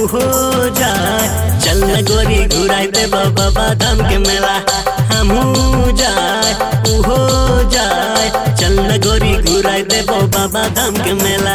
हो जाए चल न गोरी घुराई दे बाबा धाम के मेला हमू जाए हो जाए चल न गोरी घुराई दे बाबा धाम के मेला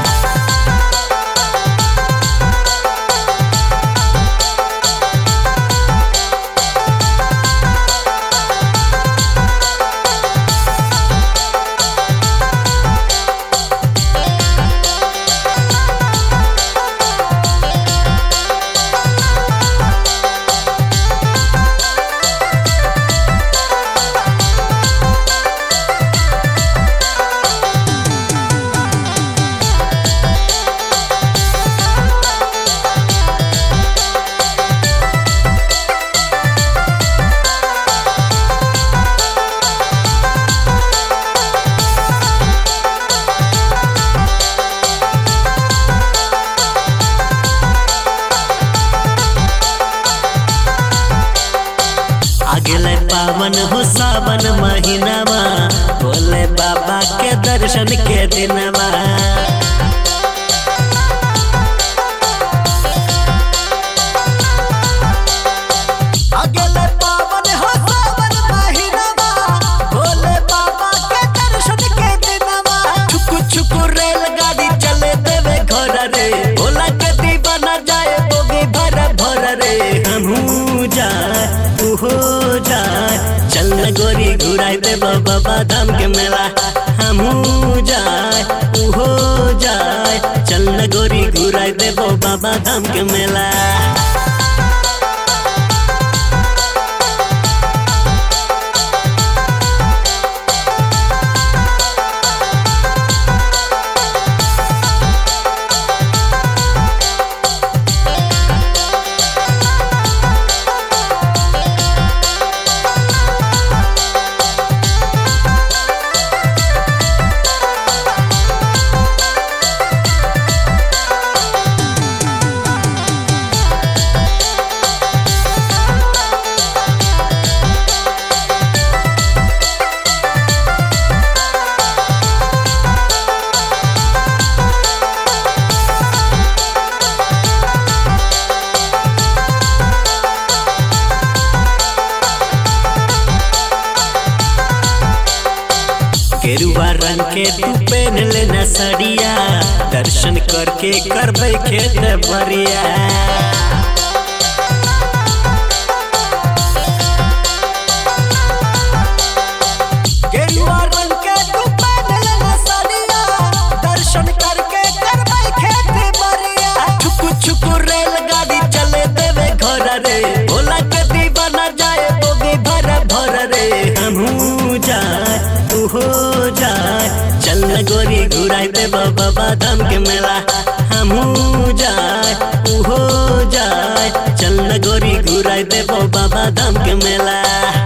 अगले पावन हो सावन महीनावा बोले बाबा के दर्शन के दिनवा अगले पावन हो सावन महीनावा भोले बाबा के दर्शन के दिनवा छुकु छुकु रेलगाड़ी चले देवे घर रे भोला के दीवाना जाए बोगी भर भर रे हमू जाए तू हो जाए चल न गोरी घुराई दे बाबा धाम के मेला हमू जाए तू हो जाए चल न गोरी घुराई दे बाबा धाम के मेला गेरुआ रंग के तू पहन लेना सड़िया दर्शन करके करबे खेत भरिया गेरुआ रंग के तू पहन लेना सड़िया दर्शन करके करबे खेत भरिया छुकु छुकु रेलगाड़ी चले देवे घर रे भोला के दीवाना जाए बोगी भर भर रे हमू जाए तू हो जाए चल न गोरी घुराई दे बाबा धाम के मेला हमू जाए तू हो जाए चल न गोरी घुराई दे बाबा धाम के मेला